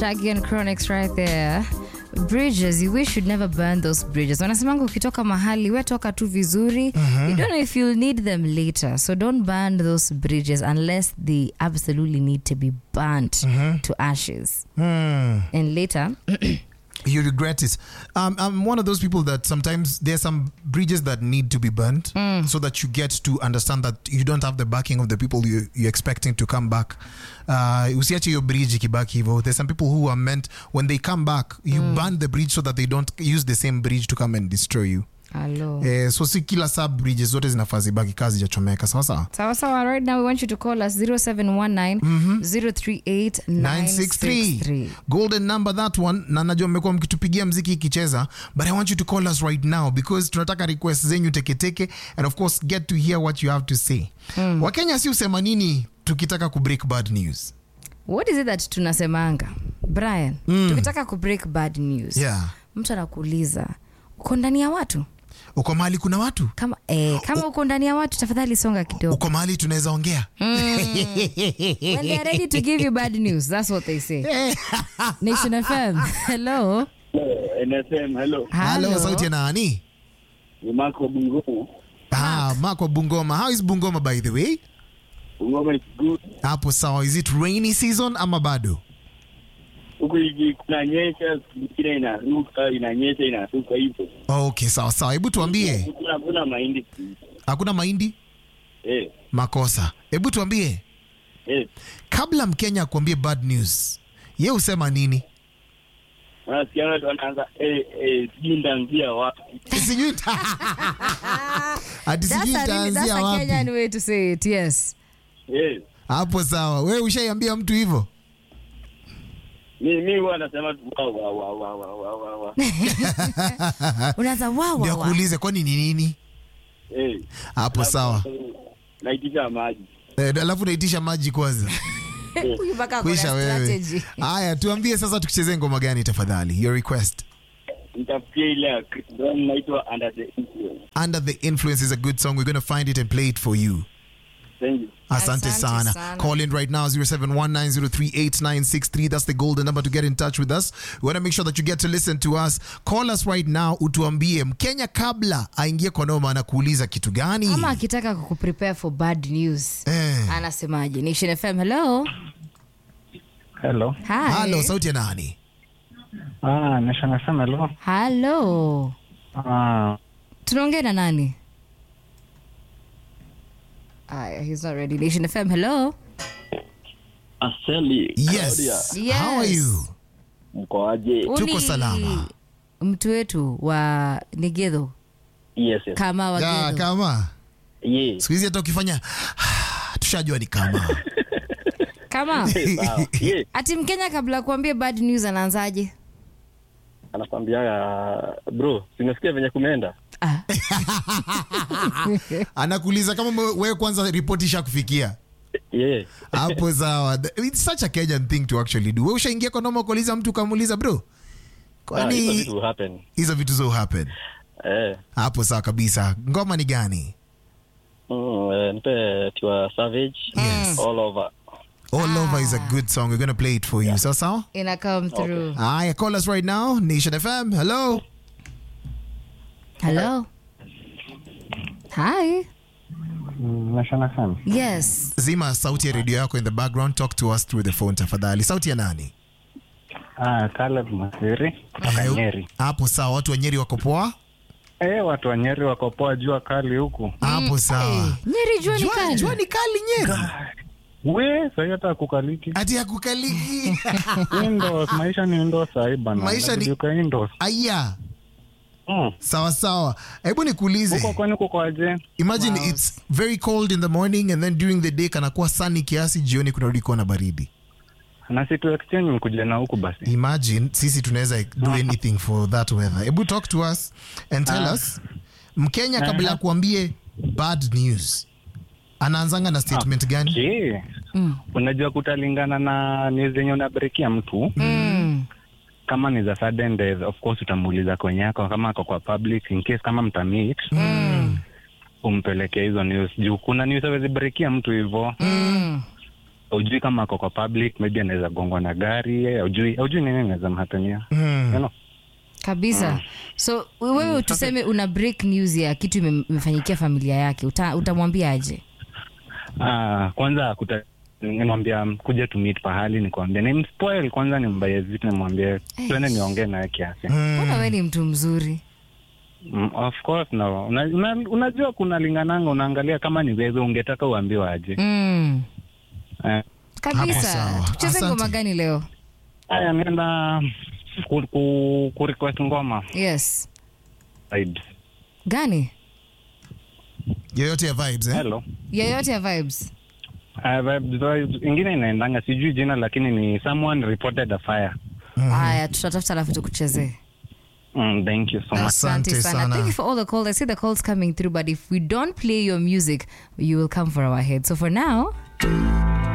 Shaggy and Chronix right there. Bridges, you wish you'd never burn those bridges. Wanasemanga ukitoka mahali, we toka tu vizuri. You don't know if you'll need them later. So don't burn those bridges unless they absolutely need to be burnt to ashes. And later, You regret it. Um, I'm one of those people that sometimes there's some bridges that need to be burnt so that you get to understand that you don't have the backing of the people you, you're expecting to come back. Uh, usiache hiyo bridge ikibaki hivyo. There's some people who are meant when they come back, you burn the bridge so that they don't use the same bridge to come and destroy you. hello. Eh, so si kila sub bridges zote zinafaa zibaki kazi jachomeka sawa sawa. Sawa sawa, right now we want you to call us 0719 038 963 963. golden number that one na najua mmekuwa mkitupigia mziki ikicheza but i want you to call us right now because tunataka request zenyu teketeke and of course get to hear what you have to say wakenya si usema nini tukitaka kubreak bad news What is it that tunasemanga Brian? Tukitaka kubreak bad news. yeah Mtu anakuuliza uko ndani ya watu uko mahali kuna watu kama eh, kama uko ndani ya watu tafadhali songa kidogo. uko mahali tunaweza ongea When they are ready to give you bad news, that's what they say. Nation FM. Hello. NSM, hello. halo sauti ya nani Ni Marco Bungumu. ah, mako bungoma how is bungoma by the way Bungoma is good. hapo sawa is it rainy season ama bado Huku hivi kunanyesha, siku nyingine inaruka, inanyesha, inaruka hivyo. okay sawa sawa hebu tuambie Kuna kuna mahindi siku hizi. hakuna mahindi Eh, makosa hebu tuambie eh. kabla mkenya akuambie bad news ye husema nini Nasikia watu wanaanza eh eh sijui ndaanzia wapi. sijui nita- ati That's sijui a, really, that's itaanzia a Kenyan wapi way to say it. Yes. Eh. hapo sawa we ushaiambia mtu hivyo Mi mi huwa nasema tu wa wa wa wa wa wa wa wa. Unaanza wow ndio wow. wow. akuulize kwani ni nini Eh. hapo sawa Naitisha maji. Eh, alafu naitisha maji kwanza Huyu mpaka ako na kuisha wewe strategy. haya tuambie sasa tukichezee ngoma gani tafadhali your request Nitafikia ile ya Chris Brown inaitwa Under the Influence. under the influence is a good song we're going to find it and play it for you Thank you. Asante, Asante sana. sana. Call in right now 0719038963. That's the golden number to get in touch with us. We want to make sure that you get to listen to us. Call us right now utuambie Mkenya kabla aingie kwa noma anakuuliza kitu gani? Ama akitaka kukuprepare for bad news. Eh. Anasemaje? Nation FM. Hello. Hello. Hi. Halo, sauti ya nani? Ah, Nation FM, hello. Hello. Ah, Tunaongea na nani? Aya, he's not ready. Nation FM. Hello. Aseli. Yes. Yes. How are you? Mkoaje? Tuko Uli- salama. Mtu wetu wa Nigedo Yes, yes. kama Ya, Wagedo. kama Yes. siku hizi hata ukifanya tushajua ni kama Kama Sawa. Yes. ati Mkenya kabla ya kuambia bad news anaanzaje? anakwambia bro simesikia venye kumeenda Ah. anakuuliza kama wewe kwanza ripoti ishakufikia yeah. hapo sawa it's such a kenyan thing to actually do we ushaingia kwa noma ukauliza mtu ukamuuliza bro Ah, hizo kwani vitu happen. hizo vitu zo happen Eh. hapo sawa kabisa ngoma ni gani Mm, eh, nipe tiwa savage Yes. all over all over is a good song we're gonna play it for you sawa sawa Ina come through. aya call us right now nation fm hello Hello. Hi. mm, Nation FM. Yes. zima sauti ya redio yako in the background talk to us through the phone tafadhali sauti ya nani Ah, Caleb Masiri kutoka Eh, Nyeri. hapo sawa watu wa nyeri wako poa Eh, watu wa Nyeri wako poa jua kali huku. hapo sawa Nyeri jua ni Jua- kali. jua ni kali nyeri We, sasa hata kukaliki. ati ya kukaliki Indoors, maisha ni indoors sahi bana. Maisha ni- Inabidi ukae indoors. aya Mm. sawa sawa hebu nikuulize Huko kwani kuko aje? imagine it's very cold in the morning and then during the day kanakuwa sunny kiasi jioni kunarudi kuwa na baridi Na si tu exchange mkuja na huku basi. imagine sisi tunaweza do anything for that weather hebu talk to us and tell us mkenya kabla ya kuambie bad news anaanzanga na statement gani Je, Mm. unajua kutalingana na news zenye unabrekia mtu Mm. kama ni za sudden death of course utamuuliza kwenye yako kama ako kwa public in case kama mtamit Mm. umpelekee hizo news juu kuna news awezi brekia mtu hivo Mm. haujui kama ako kwa public maybe anaweza gongwa na gari haujui haujui nini inaweza mhatania Mm. you know? kabisa so wewe tuseme una break news ya kitu ime- imefanyikia familia yake uta, utamwambia aje Ah, kwanza kuta nimwambia kuja to meet pahali nikwambia nimspoil kwanza nimbaye vitu nimwambie tuende niongee naye kiasi mbona we ni mtu mzuri mm, of course no una, una, unajua kuna lingananga unaangalia kama ni wewe ungetaka uambiwe aje mm. eh, Hapo kabisa sawa. tucheze Asante. ngoma gani leo haya nienda ku, ku, ku request ngoma yes vibes gani yoyote ya vibes eh? hello yoyote ya vibes Uh, vibes, vibes. ingine inaendanga sijui jina lakini ni someone reported a fire haya tutatafuta alafu tukuchezee mm, thank you so much Asante sana. Thank you for all the calls. I see the calls coming through, but if we don't play your music, you will come for our head. So for now,